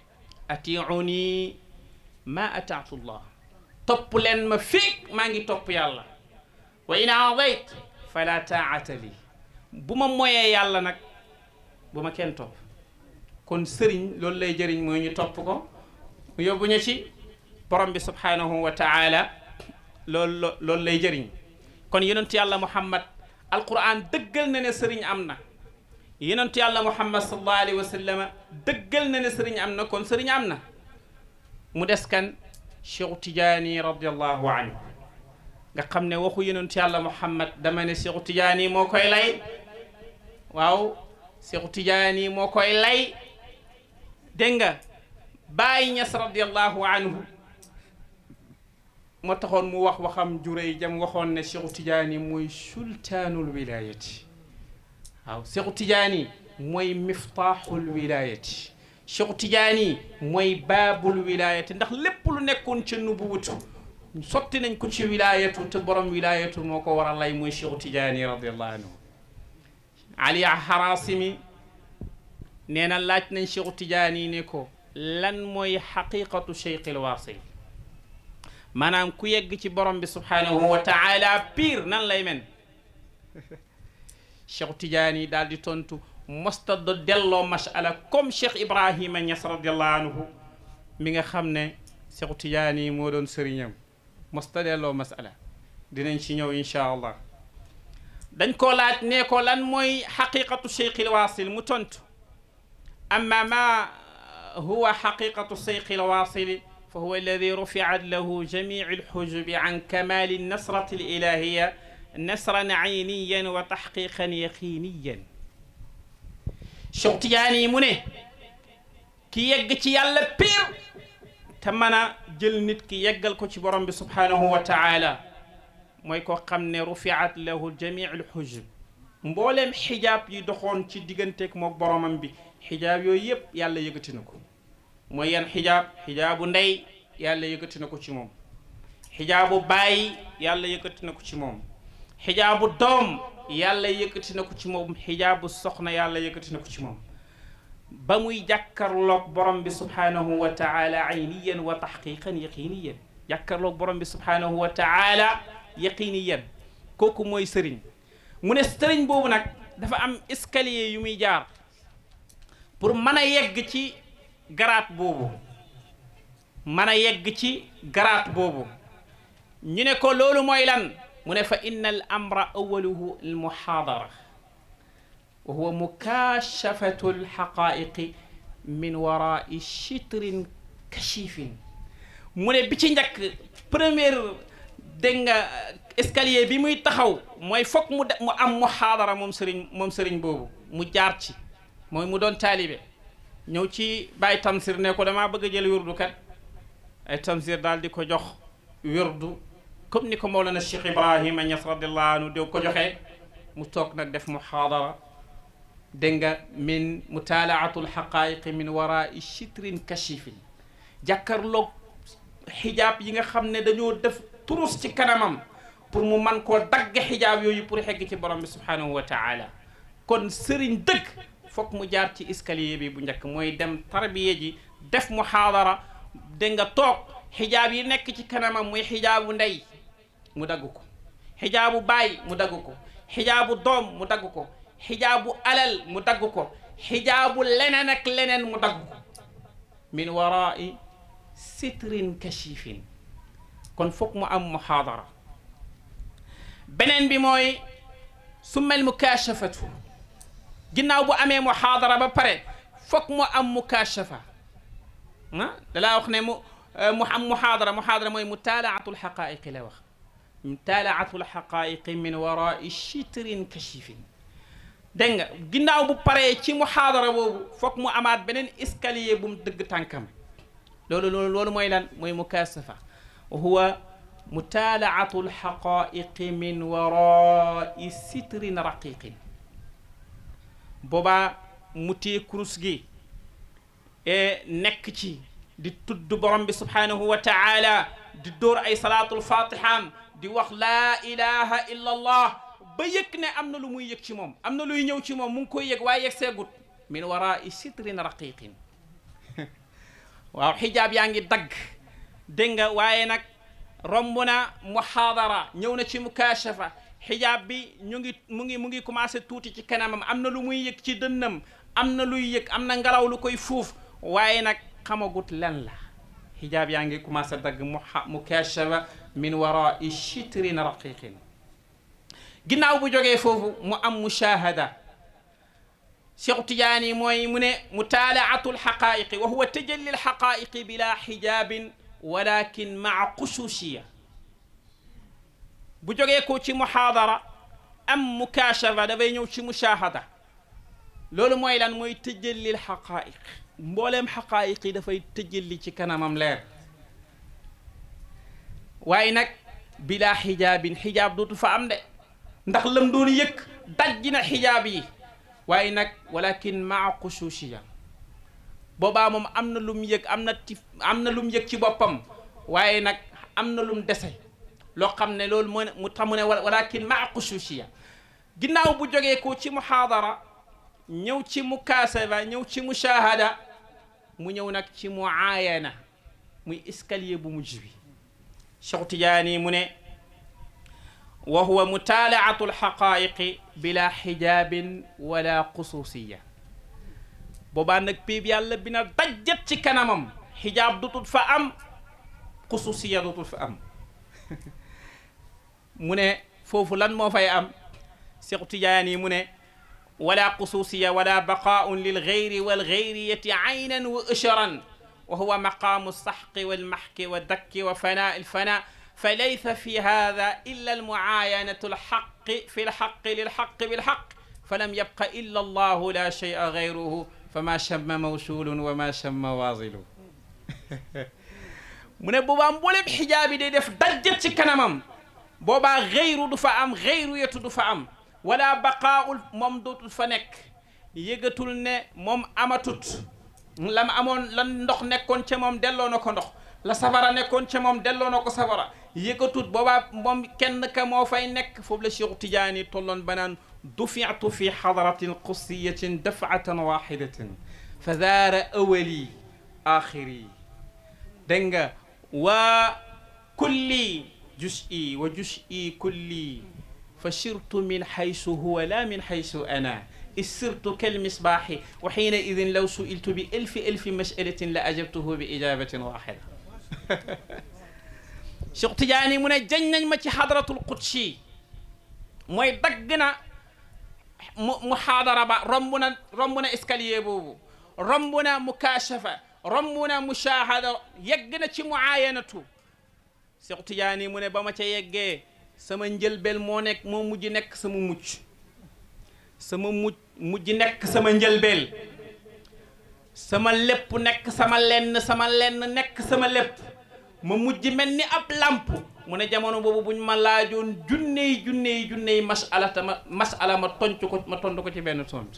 atiuni ma ataatu llah topp leen ma fii maa ngi topp yàlla wa in aadayt fala taata li bu ma moyee yàlla nag bu ma kenn topp kon sëriñ loolu lay jëriñ mooy ñu topp ko mu yóbbu ñu ci borom bi subhanahu wa taala loolu loolu lay jëriñ kon yonent yàlla muhammad alquran dëggal na ne sëriñ am na yonent yàlla muhammad sallallahu alayhi wa sallam dëggal na ne sëriñ am na kon sëriñ am na mu des kan cheikh tijaani radiallahu anhu nga xam ne waxu yonent yàlla muhammad dama ne cheikh tijaani moo koy lay waaw cheikh tijaani moo koy lay dégg nga Baay Ñas radiallahu anhu moo taxoon mu wax waxam juréy jam waxoon ne cheikh tijaani mooy sultaanul wilayati waaw cheikh tijaani mooy miftaaxul wilayati cheikh tijaani mooy baabul wilayati ndax lépp lu nekkoon ca nubuwatu sotti nañ ko ci wilayatu te borom wilayatu moo ko war a lay mooy cheikh tijaani radiallahu anhu ali harasimi nee na laaj nañ cheikh tijaani ne ko lan mooy xaqiqatu cheikh il waasil maanaam ku yegg ci borom bi subhanahu wa taala pire nan lay men cheikh tijaani daal di tontu mosta do delloo masala comme cheikh ibrahima ñas radiallahu anhu mi nga xam ne cheikh tijaani moo doon sëriñam mosta delloo masala dinañ ci ñëw inchaa allah dañ ko laaj ne ko lan mooy xaqiqatu cheikh il waasil mu tontu amma ma huwa xaqiqatu cheikh il waasil fa huwa alladi rufiat lahu jamiu alxujubi an kamali nasrati alilahiya nasran ayniyan wa taxqiqan yaqiniyan Cheikh Tidiane yi mu ne ki yegg ci yàlla piir te mën a jël nit ki yeggal ko ci borom bi subhanahu wa taala mooy ko xam ne rufiat lahu jamiu alxujub mbooleem xijaab yi doxoon ci digganteeg mook boromam bi xijaab yooyu yëpp yàlla yëkkati na ko mooy yan xijaab xijaabu ndey yàlla yëkkati na ko ci moom xijaabu baay yàlla yëkkati na ko ci moom xijaabu doom yàlla yëkkati na ko ci moom xijaabu soxna yàlla yëkkati na ko ci moom ba muy jàkkarloog borom bi subhanahu wa taala ayniyan wa taxqiqan yaqiniyan jàkkarloog borom bi subhanahu wa taala yaqiniyan kooku mooy sëriñ mu ne sëriñ boobu nag dafa am escalier yu muy jaar pour mën a yegg ci garaat boobu mën a yegg ci garaat boobu ñu ne ko loolu mooy lan mu ne fa inna al amra awaluhu al muhaadara wa huwa mukashafatu al xaqaiqi min warai chitrin kachifin mu ne bi ci njëkk première dégg nga escalier bi muy taxaw mooy foog mu mu am muhaadara moom sëriñ moom sëriñ boobu mu jaar ci mooy mu doon taalibe ñëw ci Baye Tamsir ne ko damaa bëgg a jël wirdu kat ay Tamsir daal di ko jox wirdu comme ni ko Mawlana Cheikh Ibrahima Niass radiallahu anhu di ko joxee mu toog nag def muhaadara dégg nga min mutaalaatu alxaqaiqi min warai chitrin kachifin jàkkarloog xijaab yi nga xam ne dañoo def turus ci kanamam pour mu man koo dagg xijaab yooyu pour xegg ci borom bi subhanahu wa taala kon sëriñ dëgg foog mu jaar ci escalier bi bu njëkk mooy dem tarbiya ji def muhaadara dégg nga toog xijaab yi nekk ci kanamam muy xijaabu ndey mu dagg ko xijaabu baay mu dagg ko xijaabu doom mu dagg ko xijaabu alal mu dagg ko xijaabu leneen ak leneen mu dagg ko min warai sitrin kachifin kon foog mu am muhaadara beneen bi mooy summal mukashafatu ginnaaw bu amee muhaadara ba pare foog mu am mukashafa ah dalaa wax ne mu mu am muhaadara muhaadara mooy mutaalaatu alxaqaiqi la wax mutaalaatu alxaqaiqi min warai chitrin kachifin dégg nga ginnaaw bu paree ci muhaadara boobu foog mu amaat beneen escalier bu mu dëgg tànkam loolu loolu loolu mooy lan mooy mukashafa wa huwa mutaalaatu alxaqaiqi min warai sitrin raqiqin boobaa mu téye kurus gi e nekk ci di tudd borom bi subhanahu wa taala di dóor ay salaatul fatiham di wax laa ilaha illa allah ba yëg ne am na lu muy yëg ci moom am na luy ñëw ci moom mu ngi koy yëg waaye yëg seegut min warai sitrin raqiqin waaw xijaab yaa ngi dagg dégg nga waaye nag romb na muhaadara ñëw na ci mukashafa xijaab bi ñu ngi mu ngi mu ngi commencé tuuti ci kanamam am na lu muy yëg ci dënnam am na luy yëg am na ngelaw lu koy fuuf waaye nag xamagut lan la xijaab yaa ngi commencé dagg mu mukashafa min warai chitrin raqiqin ginnaaw bu jógee foofu mu am mushahada Cheikh Tidiane mooy mu ne mutaalaatu alxaqaiqi wa huwa tajalli alxaqaiqi bila xijaabin walakin maa xusuusiya bu jógee ko ci muhaadara am mukashafa dafay ñëw ci mushahada loolu mooy lan mooy tëjallil xaqaayiq mbooleem xaqaayiq yi dafay tëjalli ci kanamam leer waaye nag bilaa xijaabin xijaab dootu fa am de ndax lam doon yëkk dajji na xijaab yi waaye nag walakin maa xusuusiya boobaa moom am na lum yëg am na tif am na lum yëg ci boppam waaye nag am na lum dese loo xam ne loolu moo mu tamu ne walakin maa xusuusiya ginnaaw bu jógee ko ci muhaadara ñëw ci mukaasaba ñëw ci mushahada mu ñëw nag ci muayana muy escalier bu mujj bi Cheikh Tidiane mu ne wa huwa mutaalaatu alxaqaiqi bila xijaabin wala xusuusiya boobaa nag péeb yàlla bi na dajjat ci kanamam xijaab dutul fa am xusuusiya dutul fa am mu ne foofu lan moo fay am Cheikh Tidiane mu ne wala xusuusiya wala baqaaun lilgayri walgayriyati aynan wa ëcharan wa huwa maqaamu saxqi walmaxki wa dakki wa fanaa alfana fa laysa fi hada illa almuaayanatu alxaqi fi lxaqi lilxaqi bilxaq falam yabqa illa allahu la shay'a gayruhu fama chamma mawsulun wa ma chamma waasilu mu ne boobaa mboolem xijaab yi day def dajjat ci kanamam boobaa gayru du fa am gayru yetu du fa am wala baqaaul moom dootul fa nekk yëgatul ne moom amatut lam amoon lan ndox nekkoon ca moom delloo na ko ndox la safara nekkoon ca moom delloo na ko safara yëgatut boobaa moom kenn ka moo fay nekk foofu la Cheikh Tidiane tolloon banaan dufiatu fi xadratin qussiyatin dafatan waxidatin fa zaara awali axiri dégg nga wa kulli jus'i wa jus'i kulli fa sirtu min xaysu huwa la min xaysu ana sirtu kalmisbaaxi wa xiina idin law suiltu bi elfi elfi masalatin la ajabtuhu bi ijabatin waxida Cheikh Tidiane mu ne jañ nañ ma ci hadratul qudsi mooy dagg na mu muhaadara ba romb na romb na escalier boobu romb na mukashafa romb na mushahada yegg na ci muayanatu Cheikh Tidiane mu ne ba ma ca yeggee sama njëlbel moo nekk moo mujj nekk sama mucc sama mujj mujj nekk sama njëlbeel sama lépp nekk sama lenn sama lenn nekk sama lépp ma mujj mel ni ab làmp mu ne jamono boobu buñ ma laajoon junney junney junney masala ta ma masala ma tonc ko ma tontu ko ci benn tont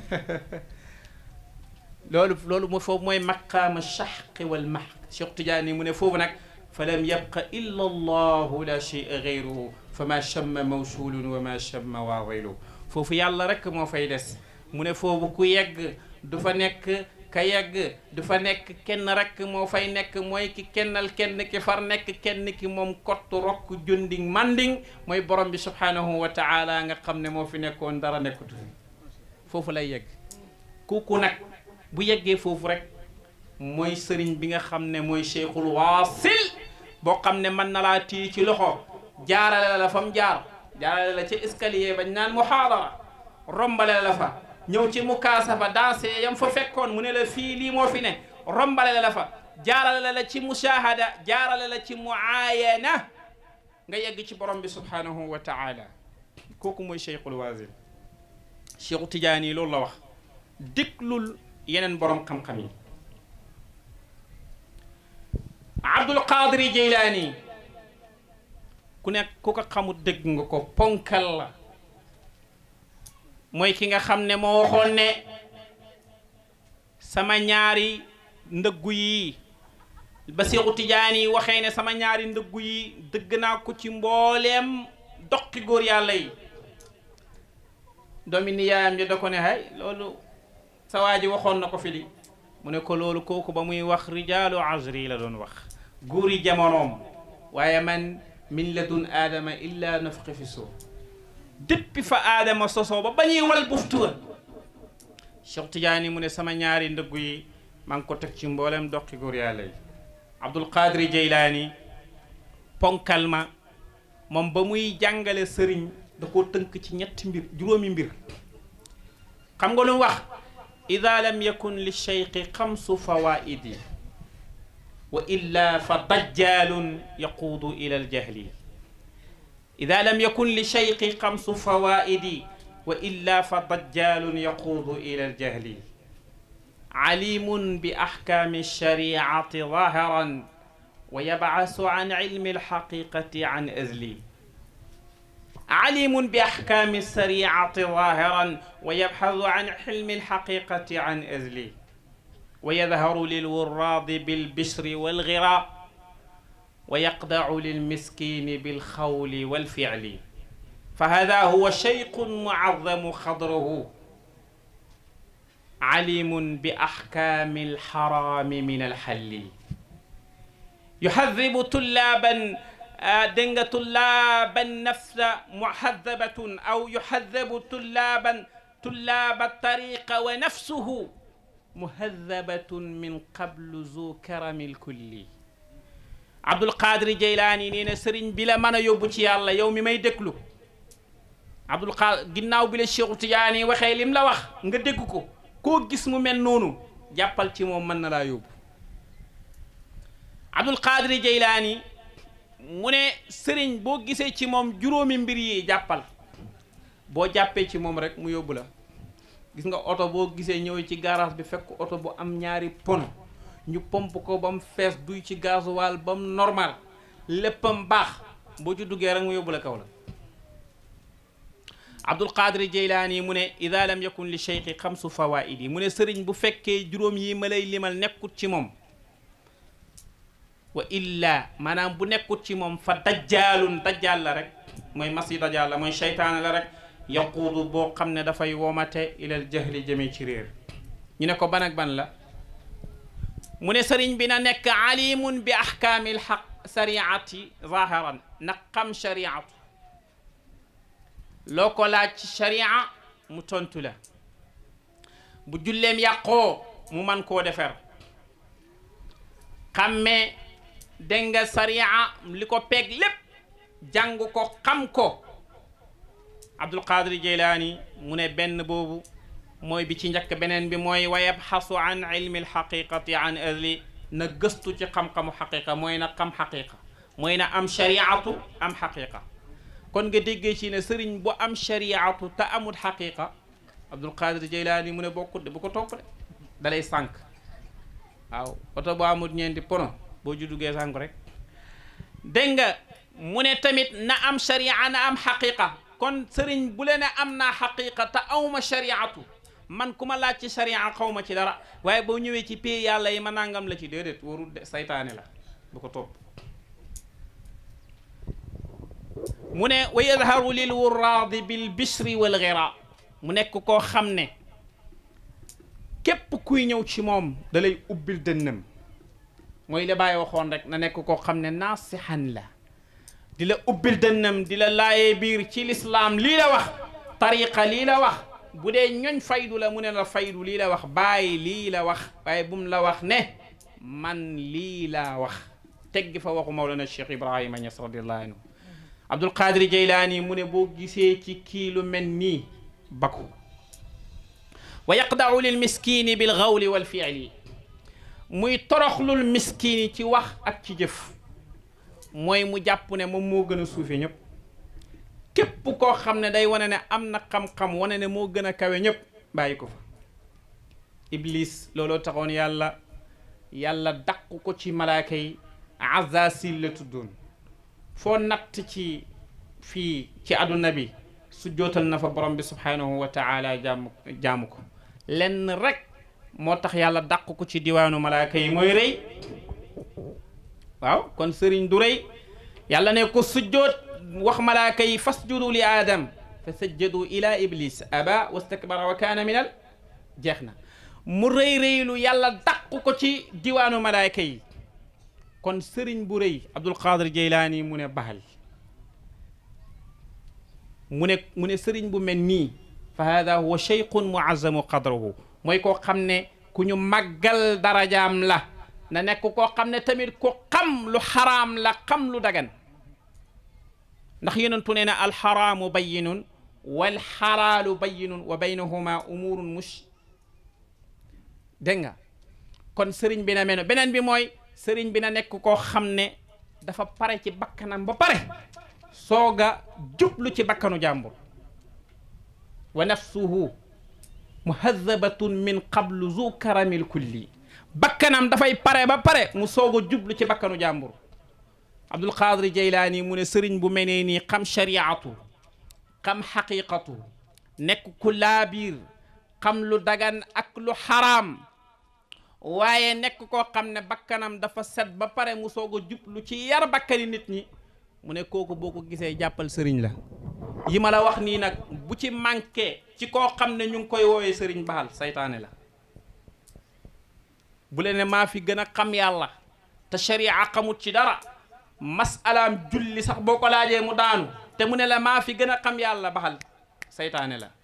loolu loolu mo foofu mooy maqaama shahqi wal mahq Cheikh Tidiane mu ne foofu nag fa lam yabqa illa allahu la shay'a gayruhu fa ma chamma mawsulun wa ma chamma waawaylu foofu yàlla rek moo fay des mu ne foofu ku yegg du fa nekk ka yegg du fa nekk kenn rek moo fay nekk mooy ki kennal kenn ki far nekk kenn ki moom kott rokk junding manding mooy borom bi subhanahu wa taala nga xam ne moo fi nekkoon dara nekkutu fi foofu lay yegg kooku nag bu yeggee foofu rek mooy sëriñ bi nga xam ne mooy cheikhul waasil boo xam ne mën na laa tii ci loxo jaarale la fa mu jaar jaarale la ci escalier bañ naan muhaadara rombale la fa ñëw ci mukaasafa danse yam fa fekkoon mu ne la fii lii moo fi ne rombale la fa jaarale la ci mushahada jaarale la ci muayana nga yegg ci borom bi subhanahu wa taala kooku mooy cheikhul waasil cheikhu tijaani loolu la wax déglul yeneen borom xam-xam yi abdul qadir jeylaani ku nekk ku ko xamut dégg nga ko ponkal la mooy ki nga xam ne moo waxoon ne sama ñaari ndëggu yi ba Seexu Tijaan yi waxee ne sama ñaari ndëggu yi dëgg naa ko ci mbooleem doqi góor yàlla yi doomi niyaayam ji da ko ne hay loolu sa waa ji waxoon na ko fi di mu ne ko loolu kooku ba muy wax rijaalu azri la doon wax góori jamonoom waaye man min ladun aadama illa nafqi fi suuf depuis fa aadama sosoo ba bañuy wal buftuwa Cheikh Tidiane mu ne sama ñaari ndëggu yi maa ngi ko teg ci mboolem doqi góor yàlla yi Abdul Qadir Jeylaani ponkal ma moom ba muy jàngale sëriñ da koo tënk ci ñetti mbir juróomi mbir xam nga lu mu wax ida lam yakun li cheikhi xamsu fawaidi wa illa fa dajjalun yaquudu ila aljahli ida lam yakun li cheikhi xamsu fawaidi wa illa fa dajjalun yaquudu ila aljahli alimun bi axkaami alshariati zahiran wa yabcasu an cilmi alxaqiqati an azli عليم بأحكام الشريعة ظاهرا ويبحث عن حلم الحقيقة عن أزلي ويظهر للوراض بالبشر والغراء ويقدع للمسكين بالخول والفعل فهذا هو شيخ معظم خضره عليم بأحكام الحرام من الحل يحذب طلابا dégg nga tullaaban nafsa muhadabatun aw yuhadabu tullaaban tullaaba tariqa wa nafsuhu muhadabatun min qablu zu karamil kulli Abdul Qadir Jeylaani nee na sëriñ bi la mën a yóbbu ci yàlla yow mi may déglu Abdul Qadir ginnaaw bi la Cheikhu Tijaani waxee lim la wax nga dégg ko koo gis mu mel noonu jàppal ci moom mën na laa yóbbu Abdul Qadir Jeylaani mu ne sëriñ boo gisee ci moom juróomi mbir yi jàppal boo jàppee ci moom rek mu yóbbu la gis nga oto boo gisee ñëw ci garage bi fekk oto bu am ñaari pono ñu pomp ko ba mu fees duy ci gasoil ba mu normal léppam baax boo ci duggee rek mu yóbbu la kaw la Abdul Qadir Jeylaani mu ne ida lam yakun li cheikhi xamsu fawaidi mu ne sëriñ bu fekkee juróom yi ma lay limal nekkut ci moom wa illa maanaam bu nekkut ci moom fa dajjaalun dajjaal la rek mooy masi dajjaal la mooy seytaane la rek yaquudu boo xam ne dafay womate ilal jahli jëmee ci réer ñu ne ko ban ak ban la mu ne sëriñ bi na nekk alimun bi ahkaamil xaq sariati zahiran na xam shariatu loo ko laaj ci sharia mu tontu la bu julleem yàqoo mu man koo defar xammee dégg nga sariya li ko peeg lépp jàng ko xam ko abdul qadir jeylaani mu ne benn boobu mooy bi ci njëkk beneen bi mooy wa yabxasu an ilmi alxaqiqati an ahli na gëstu ci xam-xamu xaqiqa mooy na xam xaqiqa mooy na am shariatu am xaqiqa kon nga déggee ci ne sëriñ bu am shariatu te amul xaqiqa abdul qadir jeylaani mu ne bokkut de bu ko topp de dalay sànq waaw oto bu amul ñeenti pono boo ju duggee sànq rek dégg nga mu ne tamit na am sharia na am xaqiqa kon sëriñ bu leen ne am naa xaqiqa te awma shariatu man ku ma laaj ci sharia xaw ma ci dara waaye boo ñëwee ci pay yàlla yi ma nangam la ci déedéet warul de saytaane la bu ko topp mu ne wa yadharu lil wuraadi bil bishri wal ghira mu nekk koo xam ne képp kuy ñëw ci moom da lay ubbil dënnam mooy la bàyyi waxoon rek na nekk koo xam ne naasihan la di la ubbil dënnam di la laayee biir ci lislaam lii la wax tariqa lii la wax bu dee ñoñ faydu la mu ne la faydu lii la wax bàyyi lii la wax waaye bum la wax ne man lii laa wax teggi fa waxu Mawlana Cheikh Ibrahima Niass radiallahu anhu Abdul Qadir Jeylaani mu ne boo gisee ci kii lu mel nii bakku wa yaqdau lil miskini bil gawli wal fiili muy toroxlul miskini ci wax ak ci jëf mooy mu jàpp ne moom moo gën a suufe ñëpp képp koo xam ne day wane ne am na xam-xam wane ne moo gën a kawe ñëpp bàyyi ko fa iblis looloo taxoon yàlla yàlla dàq ko ci malaaka yi azasil la tuddoon foo natt ci fii ci àdduna bi su jootal na fa borom bi subhanahu wa taala jaamu jaamu ko lenn rek moo tax yàlla dàq ko ci diwaanu malaaka yi mooy rëy waaw kon sëriñ du rëy yàlla ne ko sujjoot wax malaaka yi fasjudu li aadam fa sajjadu ila iblis aba wastakbara wa kaana minal jeex na mu rëy rëylu yàlla dàq ko ci diwaanu malaaka yi kon sëriñ bu rëy abdul qadir jeylaani mu ne baal mu ne mu ne sëriñ bu mel nii fa hada huwa cheyqun muazzamu qadruhu mooy koo xam ne ku ñu màggal darajaam la na nekk koo xam ne tamit ku xam lu xaraam la xam lu dagan ndax yonentu nee na alxaraamu bayinun walxalaalu bayinun wa baynahuma umurun mush dégg nga kon sëriñ bi na mel beneen bi mooy sëriñ bi na nekk koo xam ne dafa pare ci bakkanam ba pare soog a jublu ci bakkanu jàmbur wa nafsuhu muhadabatun min qablu zu karamil kulli bakkanam dafay pare ba pare mu soog a jublu ci bakkanu jàmbur abdul qadir jeylaani mu ne sëriñ bu menee nii xam shariatu xam xaqiqatu nekk ku laabiir xam lu dagan ak lu xaraam waaye nekk koo xam ne bakkanam dafa set ba pare mu soog a jublu ci yar bakkani nit ñi mu ne kooku boo ko gisee jàppal sëriñ la yi ma la wax nii nag bu ci manqué ci koo xam ne ñu ngi koy woowee sëriñ baal saytaane la bu leen ne maa fi gën a xam yàlla te sharia xamut ci dara masalaam julli sax boo ko laajee mu daanu te mu ne la maa fi gën a xam yàlla baxal saytaane la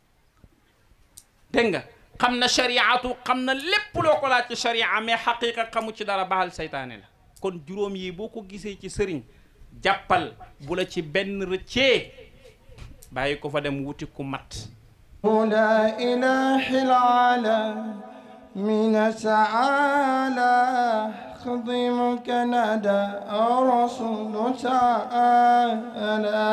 dégg nga xam na shariatu xam na lépp loo ko laaj ci sharia mais xaqiqa xamut ci dara baxal saytaane la kon juróom yi boo ko gisee ci sëriñ jàppal bu la ci benn rëccee bàyyi ko fa dem wuti ku mat لا إله العالى من تعالى خضمك ندى رسول تعالى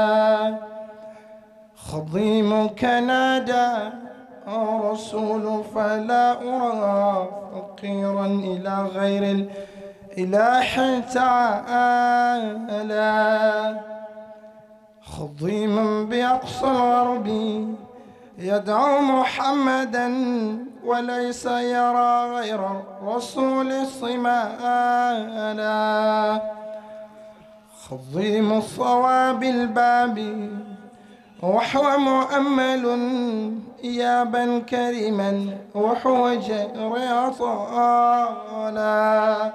خضيمك نادى رسول فلا أرى فقيرا إلى غير الإله تعالى خضيما بأقصى الغرب يدعو محمدا وليس يرى غير الرسول صمالا خضيم الصواب الباب وحو مؤمل إيابا كريما وحو رياضالا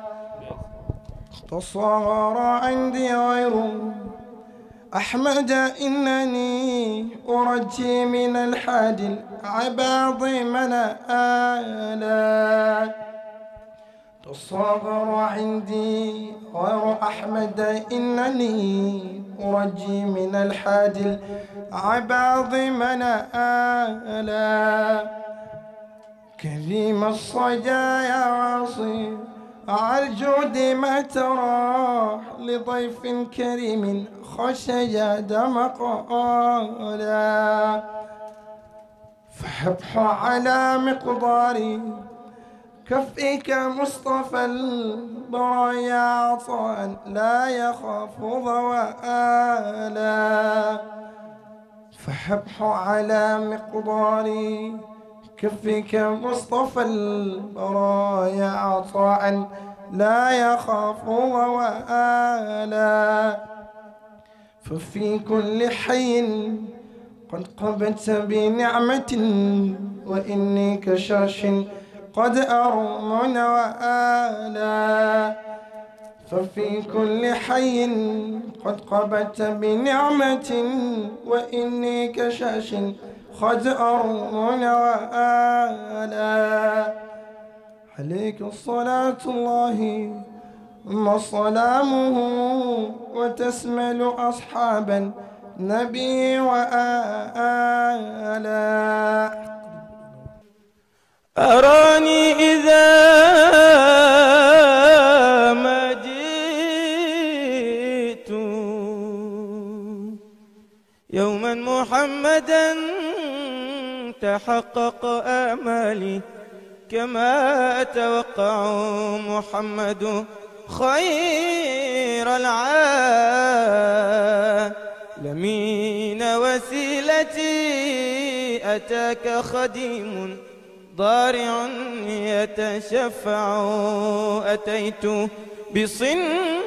تصغر عندي غيره أحمد إنني أرجي من الحادي العباض من آلا الصغر عندي غير أحمد إنني أرجي من الحادي العباض من آلا كريم الصجايا واصي على الجود ما تراح لضيف كريم خشيا دمقالا فحبح على مقداري كفيك مصطفى البرايا عطاء لا يخاف ضوالا فحبح على مقداري كفك مصطفى البرايا عطاء لا يخاف ضوالا ففي كل حي قد قبت بنعمة وإني كشاش قد أرمن وآلا ففي كل حي قد قبت بنعمة وإني كشاش قد أرمن وآلا عليك الصلاة الله ثم سلامه وتسمل أصحابا نبي وآلا أراني إذا ما جئت يوما محمدا تحقق آمالي كما أتوقع محمد خير العالمين وسيلتي أتاك خديم ضارع يتشفع أتيت بصن